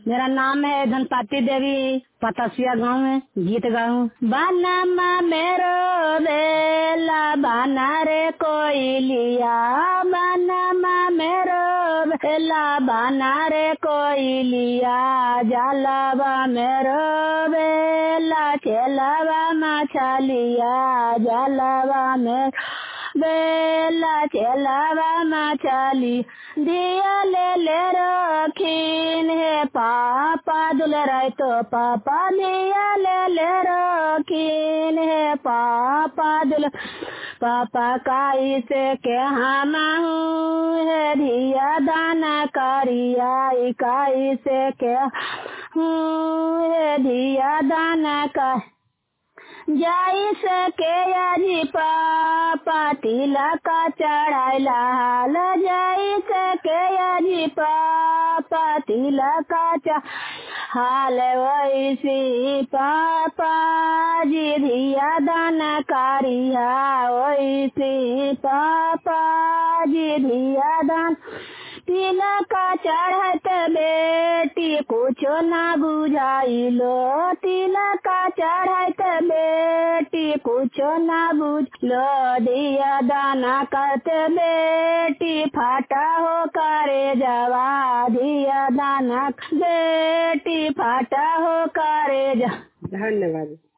मेरा नाम है धनपाती देवी पतसिया गांव है गीत गाऊं बानमा मेरो बेला बाना रे कोई लिया बानमा मेरो बेला बाना रे कोई लिया जलवा मेरो बेला खेलवा मछलिया जलवा मेरो बेला चलावा मछली दिया ले ले रखीन है पापा दुल रहे तो पापा दिया ले ले रखीन है पापा दुल पापा काई से के हम है धिया दाना करिया इकाई से के है धिया दाना का जाई सके अजी पापा तिलक चढ़ाइला हाल जाई सके अजी पापा तिलक हाल वैसी पापा जी धिया दाना कारिया वैसी पापा जी धिया दान तिलक चढ़त बेटी कुछो ना बुझाइलो तिलक चढ़त बेटी कुछो ना बुझलो दिया दाना करत बेटी फाटा हो करे जवा दिया दाना बेटी फाटा हो करे जा धन्यवाद